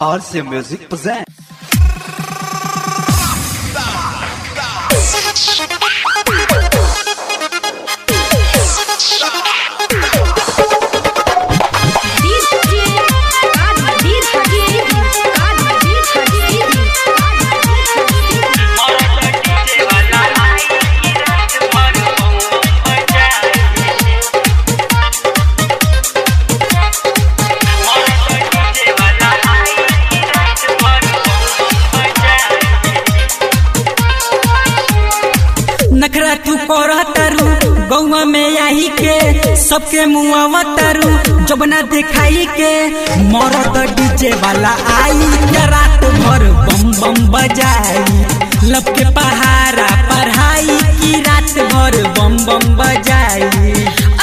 RC Music present. नखरा तू करह तारू गौवा में आई के सबके मुआवा तारू जबना दिखाई के मरद डीजे वाला आई के रात भर बम बम बजाई लब के पहाड़ा पढ़ाई की रात भर बम बम बजाई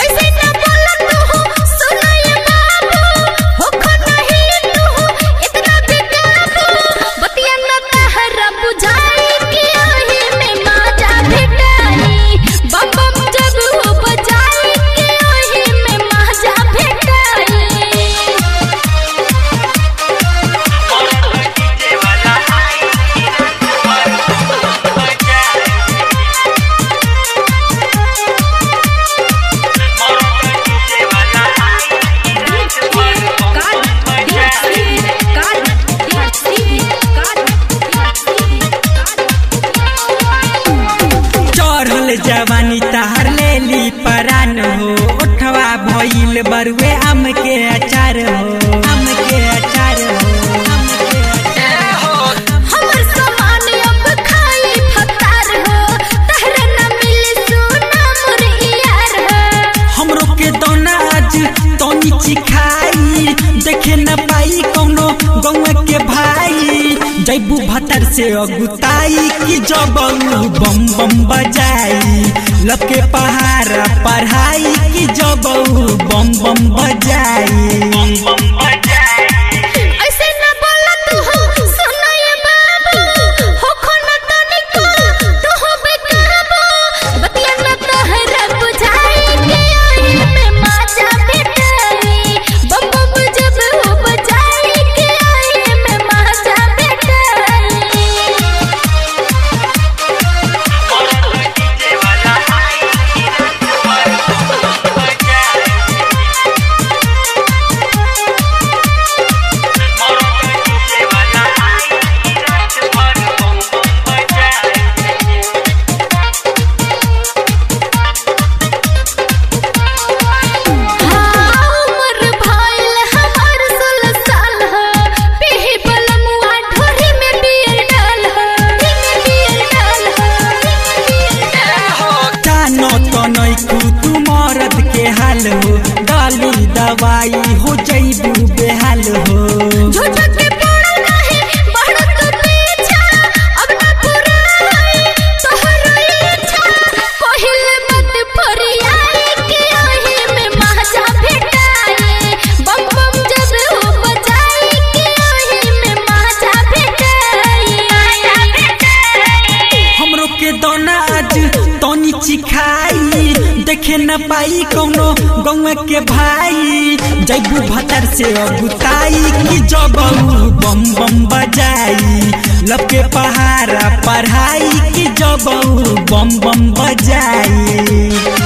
चढ़ल जवानी तहर लेली परान हो उठवा भइल बरुए आम के अचार हो आम के अचार हो आम के अचार हो हमर सामान अब खाई फतार हो तहरे न मिली सोना मोर यार हो हमरो के दोना आज तनी चिखाई देखे न पाई कौनो गौवा के भाई जैबू भतर से अगुताई कि जब बम बम बजाई लके पहाड़ा पढ़ाई कि जब बम बम बजाई ऐसे न बोला तू हो सुनो ये बाबू हो खोना तनिको तू हो बेकाबू बतिया न तहरा बुझाई के आई में माजा बेटाई बम बम जब हो बजाई के आई में माजा बेटाई उमर भइल हमर सोलह साल ह पीही बलमुआ ढोरी में बियर डाल ह में बियर डाल ह बियर डाल ह जानो तो नैकू तू मरद के हाल हो डाली दवाई हो जैबू बेहाल हो झूठ के पड़ा नहीं बढ़त पीछा अब न पुराई तोहरो इच्छा कहिल मत फरियाई के ओही में महाजा भेटाई बम बम जब हो बजाई के ओही में महाजा भेटाई महाजा भेटाई हमरो के दोना आज तनी चिखाई देखे न पाई कौनो गौवा के भाई जैबू भतर से अगुताई कि जब बम बम बजाई लब के पहाड़ा पढ़ाई कि जब बम बम बजाई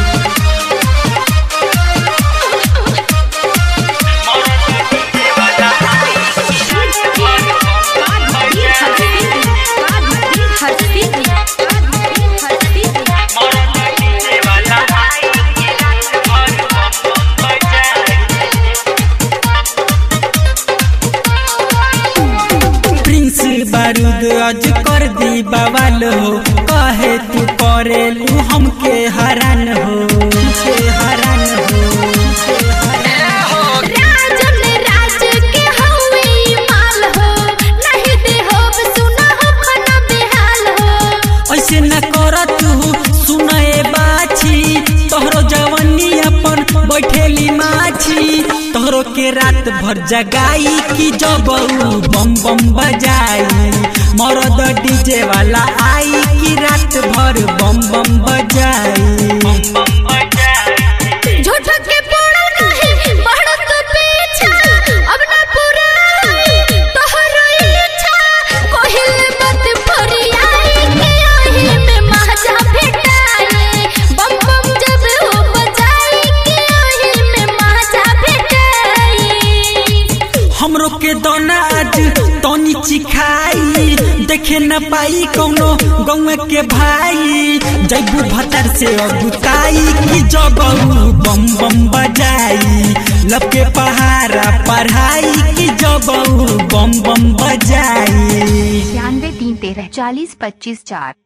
प्रिंस बारूद आज कर दी बवाल हो कहे तू करेलू हमके हरान हो हमके हरान हो हमके हरान हो। राजन राज के हवे माल हो नहीं दे हो सुना हो खना बेहाल हो ऐसे न कर तू सुनए बाछी तोहरो जवानी अपन बैठेली माछी तोहरो के रात भर जगाई कि जब बम बम बजाई मरद डीजे वाला आई कि रात भर बम बम बजाई झूठ के पड़ा नहीं बढ़त पीछा अब न पुराई तोहर देखे न पाई कौनो गौए के भाई जैबू भतर से अगुताई कि जब बम बम बजाई लब के पहाड़ा पढ़ाई कि जब बम बम बजाई छियानवे तीन तेरह चालीस पच्चीस चार